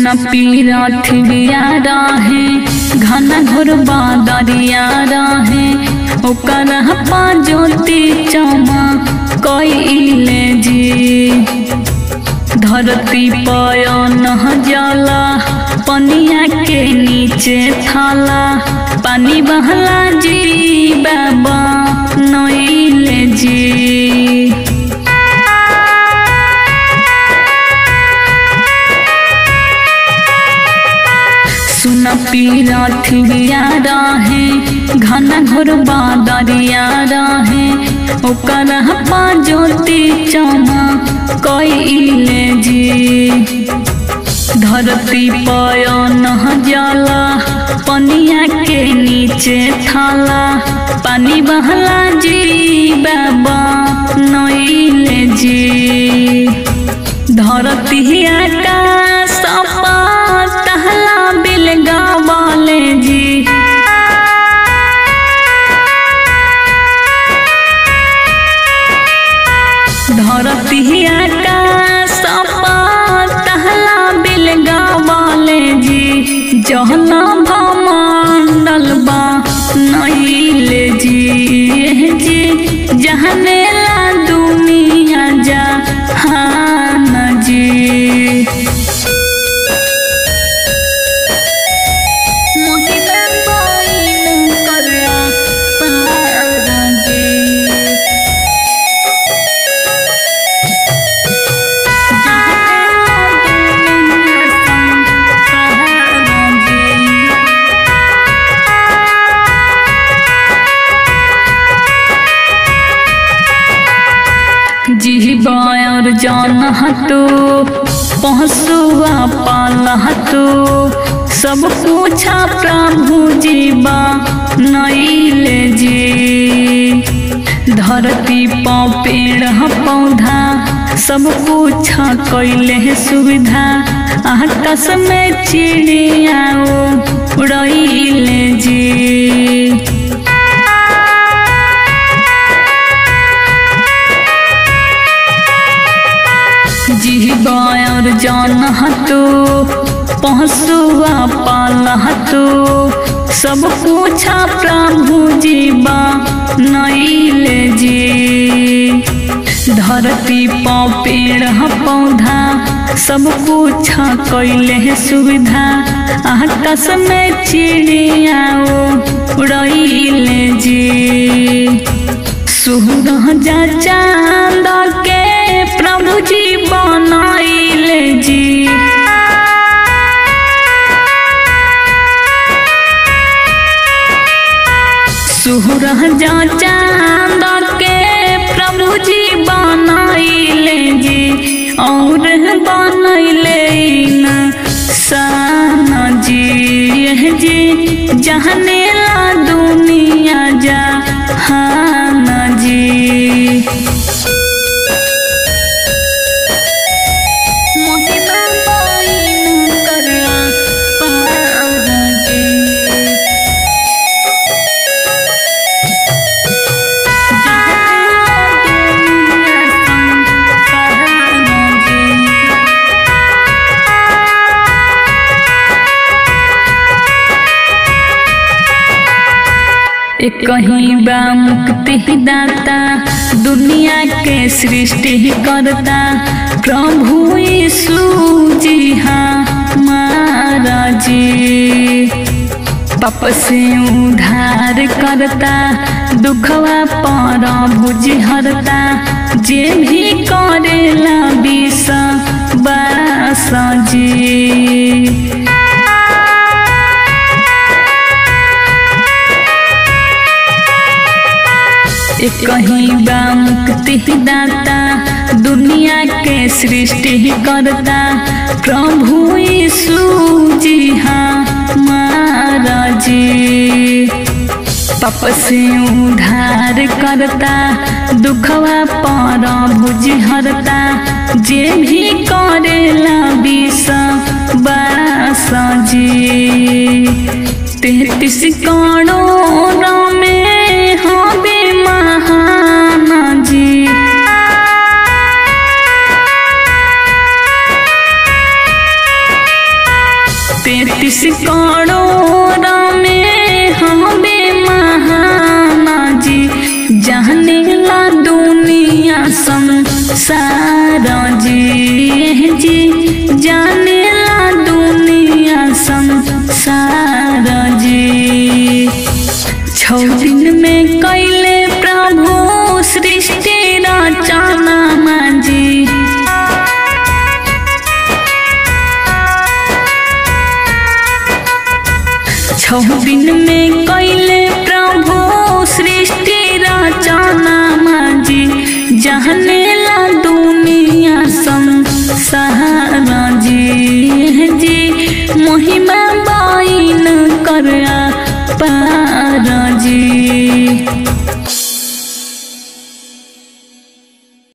सुन पीरथ बियारा है घन घोर बादरिया रहे ओकर पा ज्योति चमा कइले जी धरती पय नह जला पनिया के नीचे थाला पानी बहला जी बाबा नइले जी सुन पीरथ बियारा है घन घोर बादरिया रहे ओकर पा ज्योति चमा कइले जी धरती पय नह जला पनिया के नीचे थाला पानी बहला जी बाबा नइले जी धरती आकाश तहला बिल गावले जी धरती आकाश तहला बिल गावले जी जहना भमंडल बा नइले जी एह जी जहने ला दुनिया जा हाँ जी मोहिबा बोइन करला पारा जी और जान हतो पहसुआ पाल हतो सब पूछा प्रभु जीवा नइले जी धरती पौ पेड़ पौधा सब कुछ कैले सुविधा आकाश में चिड़िया उड़ैले जी जीवा और जान हतो पहसुआ पाल हतो सब पूछा प्रभु जीवा नइले जी धरती पौ पेड़ पौधा सब कुछ कैले सुविधा आकाश में चिड़िया उड़ैले जी सूरजा चांद के प्रभु जी बनैले जी सूरजा चांद के प्रभु जी बनैले जी और बनैले न साना जी यह जी जहने ला दुनिया जा हाँ जी मोहिबा बोइन करला पारा जी कहीं बा मुक्ति दाता दुनिया के सृष्टि करता प्रभु यीशु जी हाँ महाराज जी पाप से उधार करता दुखवा पर भुज हरता जे भी करेला विष बास जी कहीं बा मुक्ति दाता दुनिया के सृष्टि करता प्रभु यीशु जी हाँ महाराज जी पाप से उधार करता दुखवा पर भुज हरता जे भी करेला विष बास जी तेतीस करोड़ में हबे महान जी सारा जी जी जानेला दुनिया संसार जी छौ दिन में कैले प्रभु सृष्टि रचना माजी छौ दिन में कैले